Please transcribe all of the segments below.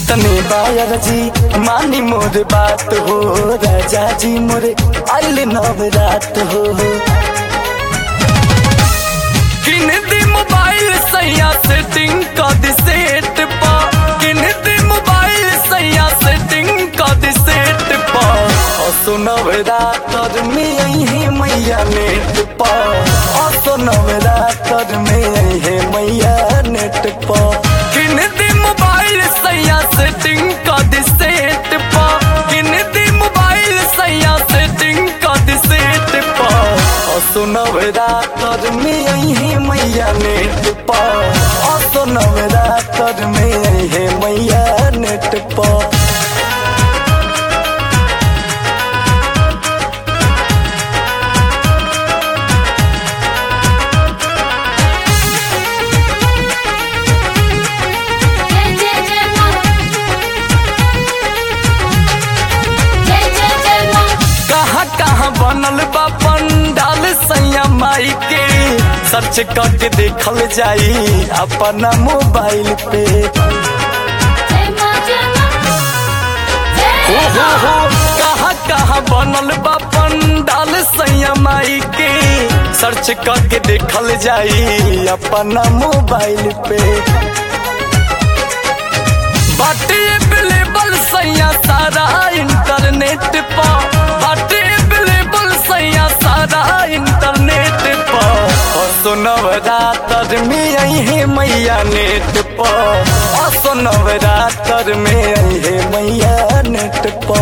इतने बायर जी मानी मोर बात हो राजा जी मोरे आइल नव रात हो किन दी मोबाइल सैया सेटिंग कर दी सेट पा किन दी मोबाइल सैया सेटिंग कर दी सेट पा और सुनव रात में यही मैया नेट पा और सुनव रात में यही मैया नेट पा किन दी मोबाइल सैया सेटिंग कर दी सेट पा किन दी मोबाइल सैया सेटिंग कर दी सेट पा और सुनव रात में यही मैया नेट पा और सुनव रात में यही मैया नेट पा जय जय जय मां जय जय जय मां कहाँ कहाँ बनल बा पंडाल सैया माई के सर्च करके देखल जाई अपना मोबाइल पे जय मां जय मां हो हो हो कहाँ कहाँ बनल बा पंडाल सैया माई के सर्च करके देखल जाई अपना मोबाइल पे बाटे अवेलेबल सैया सारा इंटरनेट पा बाटे अवेलेबल सैया सारा इंटरनेट पा और सुनव रातर में यही मैया नेट पा और सुनव रातर में यही मैया नेट पा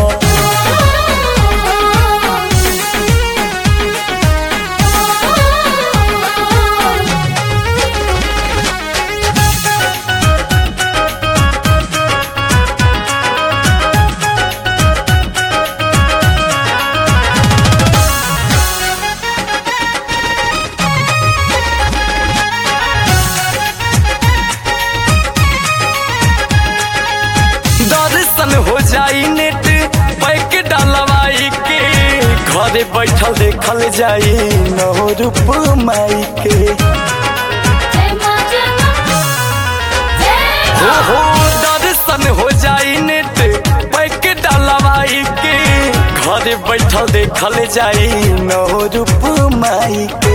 दर्शन हो जाई नेट पैक डलवाई के घरे बैठल देखल जाई नौ रूप माई के जय मां जय मां जय हो हो दर्शन हो जाई नेट पैक डलवाई के घरे बैठल देखल जाई नौ रूप माई के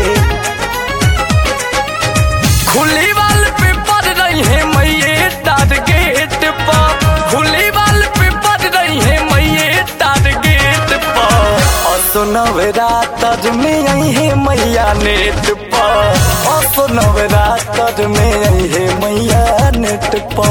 खुली वाल पे पड़ रही है मैये टारगेट पा खुली वाल पे पड़ रही है मैये टारगेट पा और सुनव रात में यही है मैया नेट पा और सुनव रात में यही है मैया नेट पा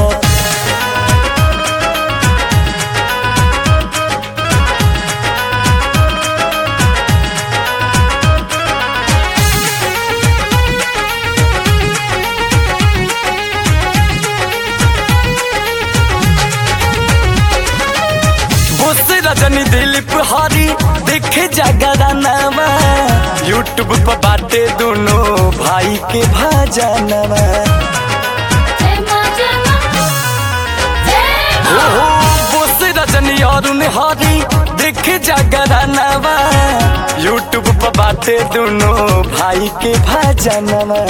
बोस रजनी दिलीप हरी देखे जगरानवा यूट्यूब पर बाटे दोनों भाई के भाजनवा जय मां जय मां जय हो हो बोस रजनी अरुण हरी देखे जगरानवा यूट्यूब पर बाटे दोनों भाई के भाजनवा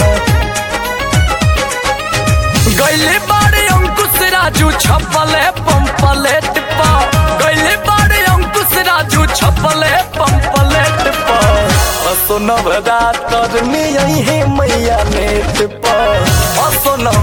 गैले बारे अंकुश राजू छपले पंपलेट पा गैले बारे अंकुश राजू छपले पंपलेट पा असो नवरात्र में यही है मैया नेट पा असो नव